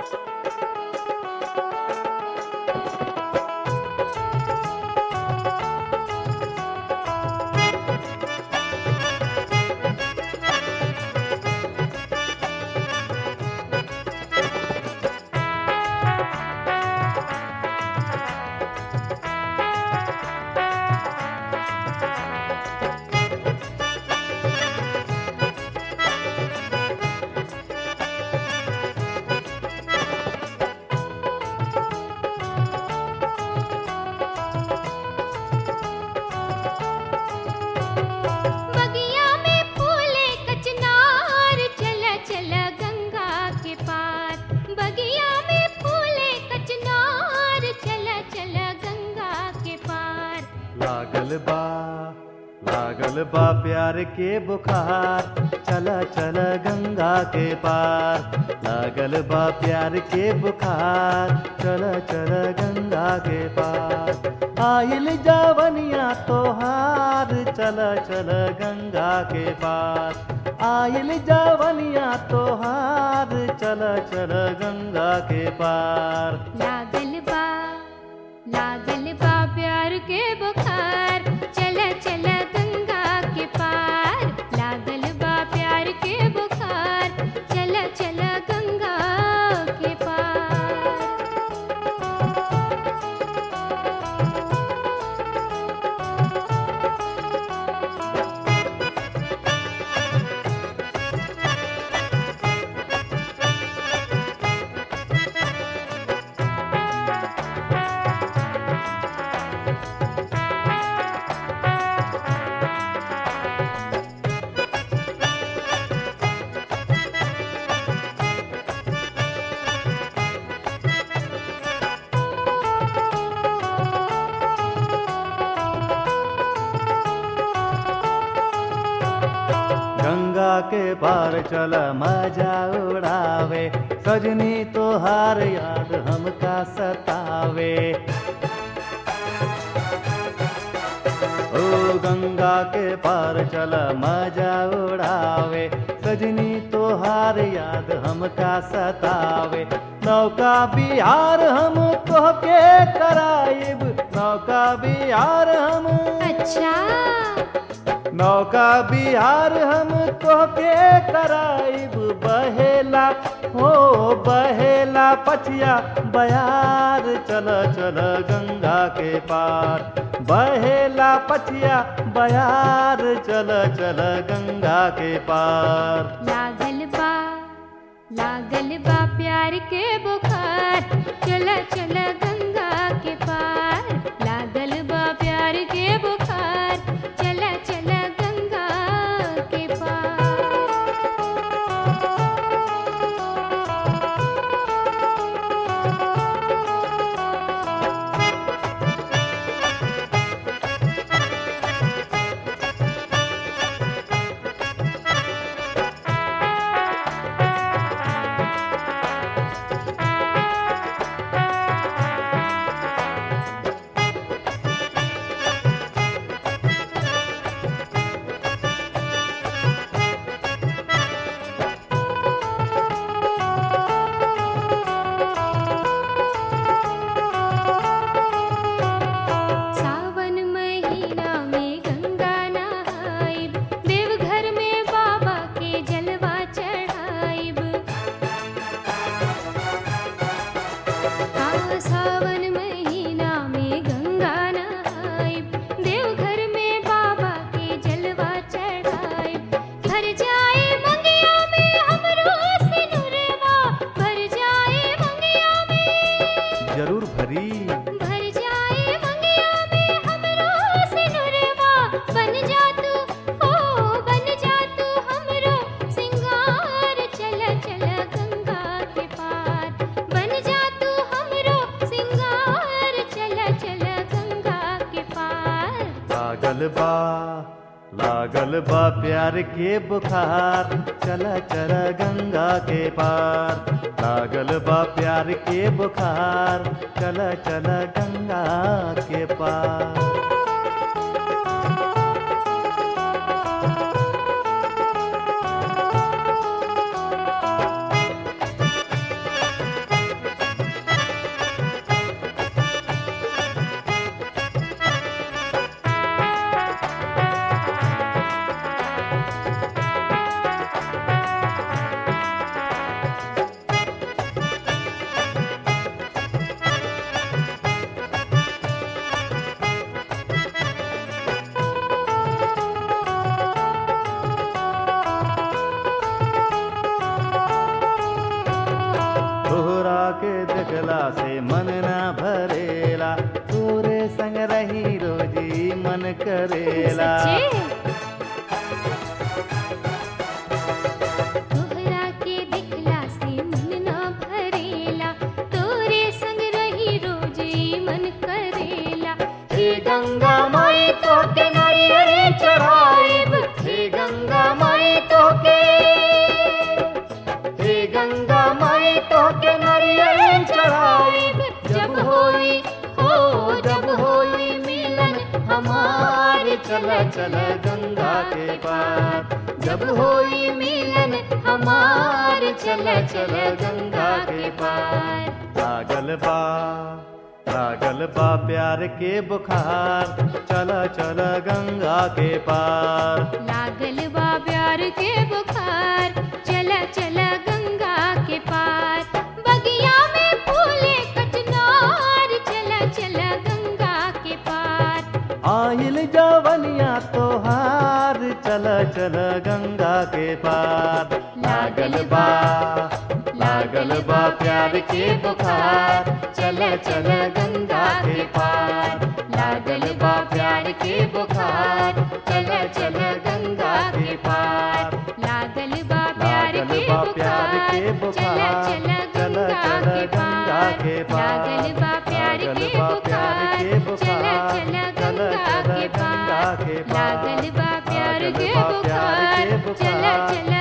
बगिया में फूले कचनार चला चला गंगा के पार बगिया में फूले कचनार चला चला गंगा के पार लागल बा लागल बा प्यार के बुखार चला चला गंगा के पार लागल बा प्यार के बुखार चला चला गंगा के पार आइल जावनिया तोहार चला चला गंगा के पार आइल जावनिया तोहार चला चला गंगा के पार लागल बा लागल बा प्यार के बुखार चला चला गंगा के पार लागल बा प्यार के बुखार चला चला गंगा के पार गंगा के पार चल मजा उड़ावे सजनी तोहार याद हमका सतावे ओ गंगा के पार चल मजा उड़ावे सजनी तोहार याद हमका सतावे नौका बिहार हम तोहके कराइब नौका बिहार हम अच्छा नौका बिहार हम तोहके कराइब बहेला हो बहेला पछिया बयार चल चल गंगा के पार बहेला पछिया बयार चल चल गंगा के पार लागल बा लागल बा प्यार के बुखार चला चला गंगा के पार लागल बा प्यार के बुखार चला चला गंगा के पार सावन महीना में गंगा नहाइब देवघर में बाबा के जलवा चढ़ाइब हाँ सावन महीना में गंगा नहाइब देवघर में बाबा के जलवा चढ़ाइब भर जाए मंगिया में हमरो सिनुरवा भर जाए मंगिया में जरूर भरी भर जाए मंगिया में हमरो सिनुरवा बन जा तू ओ बन जा तू हमरो सिंगार चल चल गंगा के पार बन जा तू हमरो सिंगार चल चल गंगा के पार लागल बा लागल बा प्यार के बुखार चला चला गंगा के पार लागल बा प्यार के बुखार चला चला गंगा के पार लगला से मन ना भरेला तोरे संग रही रोजी मन करेला सच्चे तोहरा के दिखला से मन ना भरेला तोरे संग रही रोज ई मन करेला हे गंगा माई तो के नारियल चढ़ाइब हे गंगा माई तो के हे गंगा माई तो के नारियल चढ़ाइब जब होई हो जब होई मिलन हमार चल चल गंगा के पार जब होई मिलन हमार चल चल गंगा के पार लागल बा लागल बा प्यार के बुखार चल चल गंगा के पार लागल बा प्यार के बुखार चला चला गंगा के पार बगिया में फूले कचनार चला चला गंगा के पार आइल जवनिया तोहार चल चल गंगा के पार लागल बा लागल बा प्यार के बुखार चल चल गंगा के पार लागल बा प्यार के बुखार चल चल गंगा के पार लागल बा प्यार लागल के बा प्यार के बुखार चला बुखार चला चल गंगा चल के गंगा पार के पार लागल बा प्यार लागल के बा प्यार के बुखार चला बुखार चला चल गंगा चल के गंगा पार के पार लागल बा प्यार लागल के बा प्यार बुखार के चला बुखार चला